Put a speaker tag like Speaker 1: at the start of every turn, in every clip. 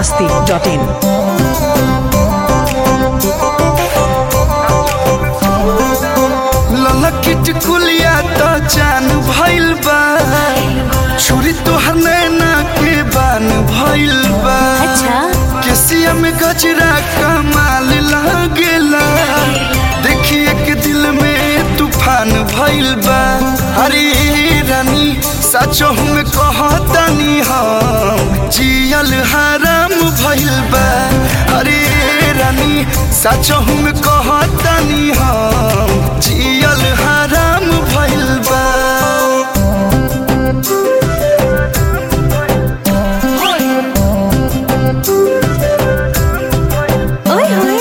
Speaker 1: masti.in.
Speaker 2: ललकिट कुलिया तो जान भइल बा छुरी तोहर नैना के बान भइल बा
Speaker 3: अच्छा
Speaker 2: केसिया में गजरा कमाल लागेला देखिए के दिल में तूफान भइल बा अरे रानी सचो हम कहतनी हम जियल हराम भइल बा अरे रानी सचो हम कहतनी हम जियल हराम भइल बा
Speaker 3: ओए होए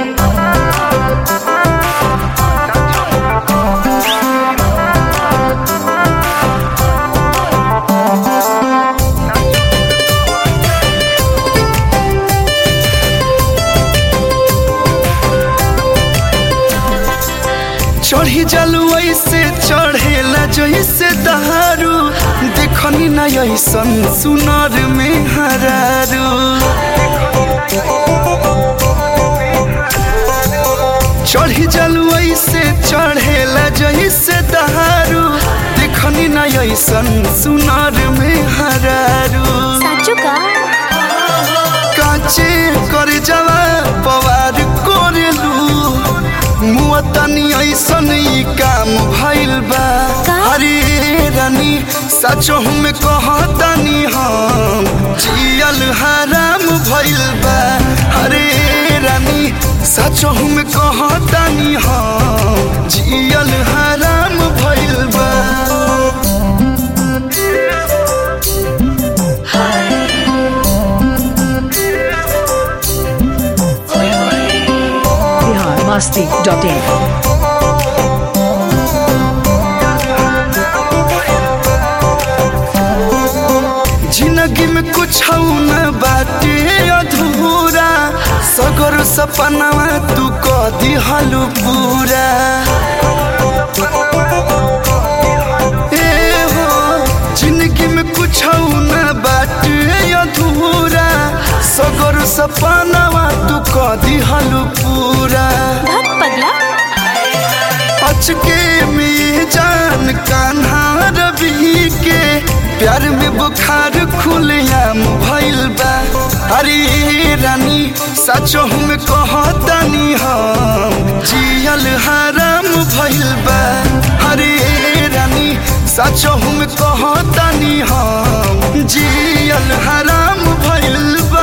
Speaker 2: चढ़ी जलू ऐसे चढ़ेला जैसे दहारू देखनी न ऐसन सुनर में हरारू चढ़ी जलू ऐसे चढ़ेला जैसे दहारू देखनी न ऐसन सुनर में हरारू
Speaker 3: साचो का
Speaker 2: काचे कर जवा पवार कोरेलू मुआ तनी ऐसन ई काम भइल बा
Speaker 3: का?
Speaker 2: अरे रानी सचो हम कहतनी हम जियल हराम भइल बा अरे रानी सचो हम कहतनी हम जियल हराम भइल बा
Speaker 1: Bihar masti.in.
Speaker 2: जिंदगी में कुछ न बाटे अधूरा सगर सपनावा तू क दिहलु पूरा ए हो जिंदगी में कुछ न बाटे अधूरा सगर सपनावा तू क दिहलु पूरा
Speaker 3: भग पगला
Speaker 2: अचके में जान कान्हा रवि के प्यार में बुखार खुलेआम भइल बा अरे रानी सचो हम कहतनी हम जियल हराम भइल बा अरे रानी सचो हम कहतनी हम जियल हराम भइल बा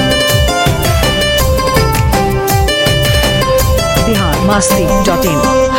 Speaker 1: Bihar masti.in.